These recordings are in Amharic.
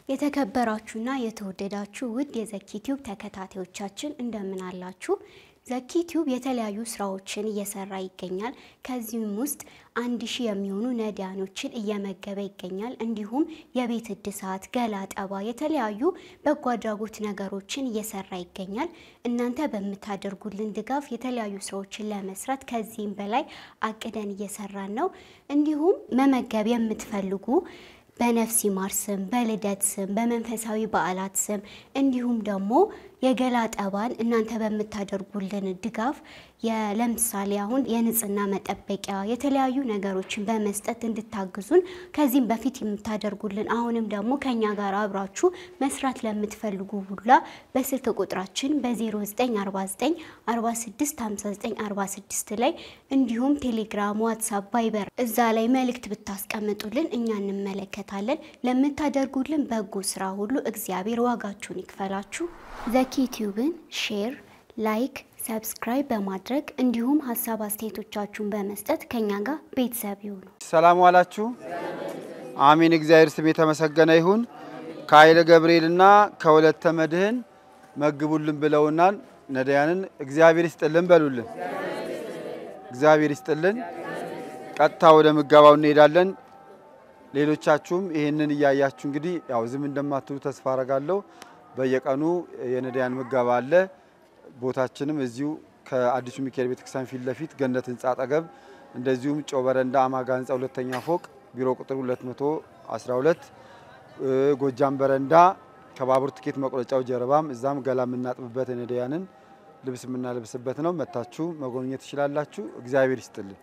የተከበራችሁና የተወደዳችሁ ውድ የዘኪ ቲዩብ ተከታታዮቻችን እንደምን አላችሁ? ዘኪ ቲዩብ የተለያዩ ስራዎችን እየሰራ ይገኛል። ከዚህም ውስጥ አንድ ሺህ የሚሆኑ ነዳያኖችን እየመገበ ይገኛል። እንዲሁም የቤት እድሳት፣ ገላ ጠባ፣ የተለያዩ በጎ አድራጎት ነገሮችን እየሰራ ይገኛል። እናንተ በምታደርጉልን ድጋፍ የተለያዩ ስራዎችን ለመስራት ከዚህም በላይ አቅደን እየሰራን ነው። እንዲሁም መመገብ የምትፈልጉ በነፍስ ይማር ስም፣ በልደት ስም፣ በመንፈሳዊ በዓላት ስም እንዲሁም ደግሞ የገላ ጠባን እናንተ በምታደርጉልን ድጋፍ ለምሳሌ አሁን የንጽህና መጠበቂያ የተለያዩ ነገሮችን በመስጠት እንድታግዙን ከዚህም በፊት የምታደርጉልን አሁንም ደግሞ ከኛ ጋር አብራችሁ መስራት ለምትፈልጉ ሁላ በስልክ ቁጥራችን በ0949 465946 ላይ እንዲሁም ቴሌግራም፣ ዋትሳፕ፣ ቫይበር እዛ ላይ መልእክት ብታስቀምጡልን እኛ እንመለከታለን። ለምታደርጉልን በጎ ስራ ሁሉ እግዚአብሔር ዋጋችሁን ይክፈላችሁ። ዘኪ ቲዩብን ሼር፣ ላይክ፣ ሰብስክራይብ በማድረግ እንዲሁም ሀሳብ አስተያየቶቻችሁን በመስጠት ከኛ ጋር ቤተሰብ ይሁኑ። ሰላም ዋላችሁ። አሜን። እግዚአብሔር ስም የተመሰገነ ይሁን። ከኃይለ ገብርኤልና ከወለተ መድህን መግቡልን ብለውናል። ነዳያንን እግዚአብሔር ይስጥልን በሉልን። እግዚአብሔር ይስጥልን። ቀጥታ ወደ ምገባው እንሄዳለን። ሌሎቻችሁም ይህንን እያያችሁ እንግዲህ ያው ዝም እንደማትሉ ተስፋ አረጋለሁ። በየቀኑ የነዳያን ምገባ አለ። ቦታችንም እዚሁ ከአዲሱ ሚካኤል ቤተክርስቲያን ፊት ለፊት ገነት ህንፃ አጠገብ፣ እንደዚሁም ጨው በረንዳ አማጋ ህንፃ ሁለተኛ ፎቅ ቢሮ ቁጥር 212 ጎጃም በረንዳ ከባቡር ትኬት መቁረጫው ጀርባም እዛም ገላ የምናጥብበት የነዳያንን ልብስ የምናለብስበት ነው። መታችሁ መጎብኘት ትችላላችሁ። እግዚአብሔር ይስጥልን።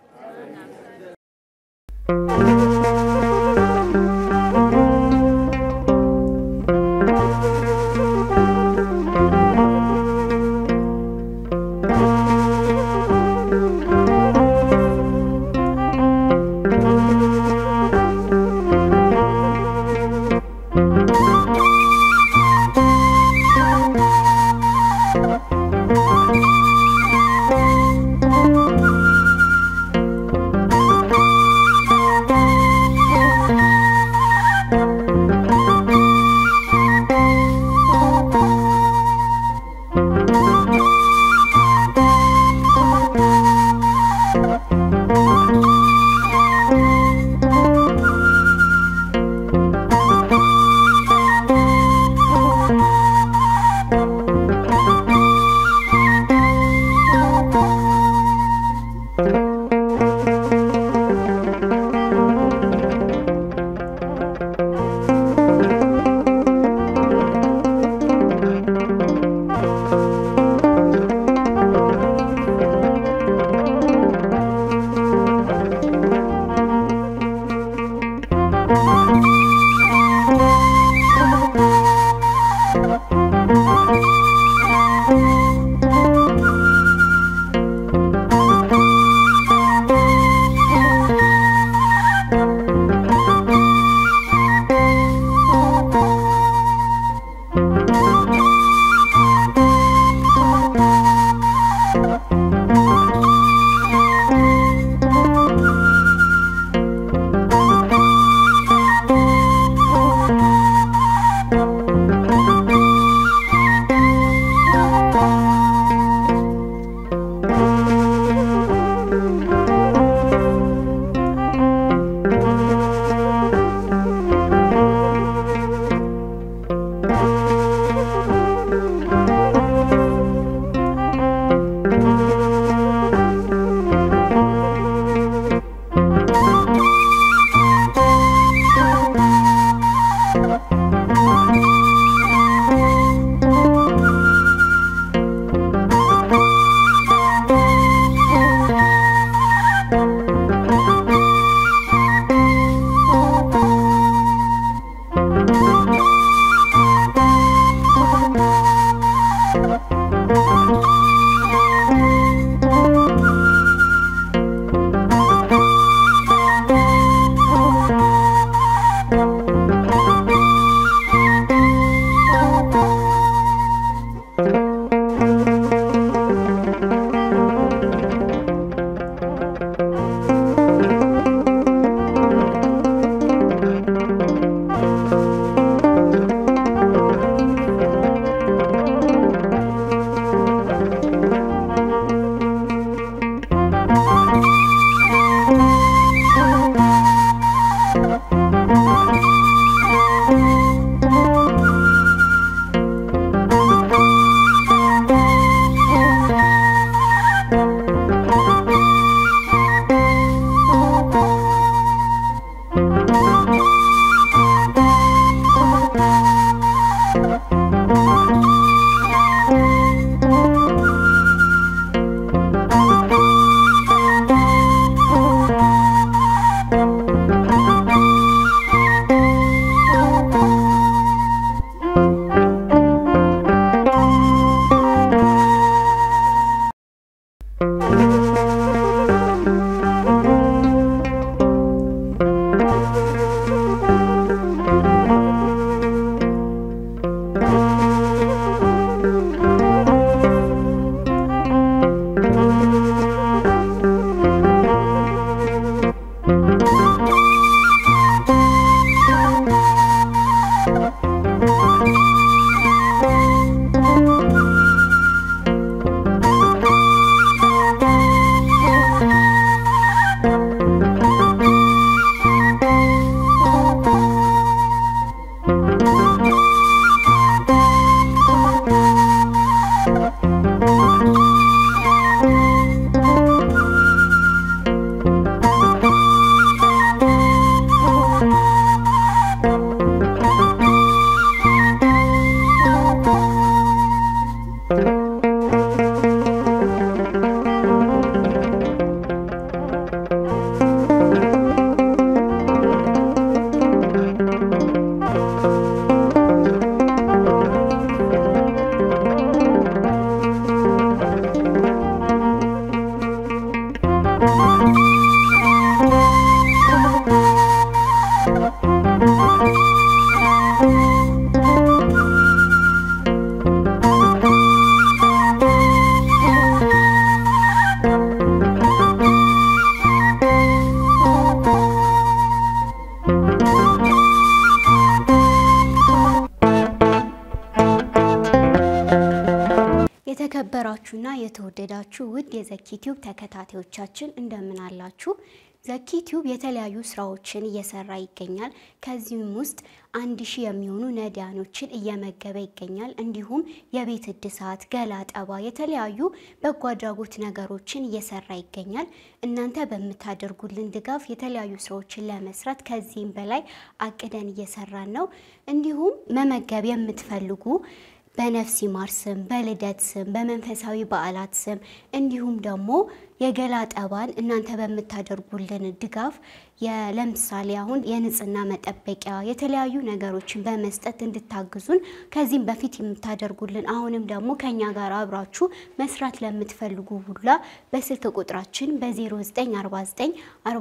የተከበራችሁና የተወደዳችሁ ውድ የዘኪ ቲዩብ ተከታታዮቻችን እንደምን አላችሁ? ዘኪ ቲዩብ የተለያዩ ስራዎችን እየሰራ ይገኛል። ከዚህም ውስጥ አንድ ሺህ የሚሆኑ ነዳያኖችን እየመገበ ይገኛል። እንዲሁም የቤት እድሳት፣ ገላ ጠባ፣ የተለያዩ በጎ አድራጎት ነገሮችን እየሰራ ይገኛል። እናንተ በምታደርጉልን ድጋፍ የተለያዩ ስራዎችን ለመስራት ከዚህም በላይ አቅደን እየሰራን ነው። እንዲሁም መመገብ የምትፈልጉ በነፍስ ይማር ስም፣ በልደት ስም፣ በመንፈሳዊ በዓላት ስም እንዲሁም ደግሞ የገላ ጠባን እናንተ በምታደርጉልን ድጋፍ ለምሳሌ አሁን የንጽህና መጠበቂያ የተለያዩ ነገሮችን በመስጠት እንድታግዙን ከዚህም በፊት የምታደርጉልን አሁንም ደግሞ ከኛ ጋር አብራችሁ መስራት ለምትፈልጉ ሁላ በስልክ ቁጥራችን በ0949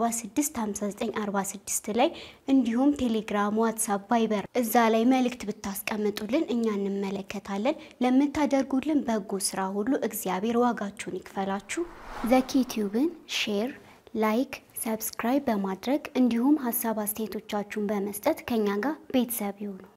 465946 ላይ እንዲሁም ቴሌግራም፣ ዋትሳፕ፣ ቫይበር እዛ ላይ መልእክት ብታስቀምጡልን እኛ እንመለከታለን። ለምታደርጉልን በጎ ስራ ሁሉ እግዚአብሔር ዋጋችሁን ይክፈላችሁ። ዘኪ ቲዩብን ሼር፣ ላይክ፣ ሰብስክራይብ በማድረግ እንዲሁም ሀሳብ አስተያየቶቻችሁን በመስጠት ከኛ ጋር ቤተሰብ ይሁኑ።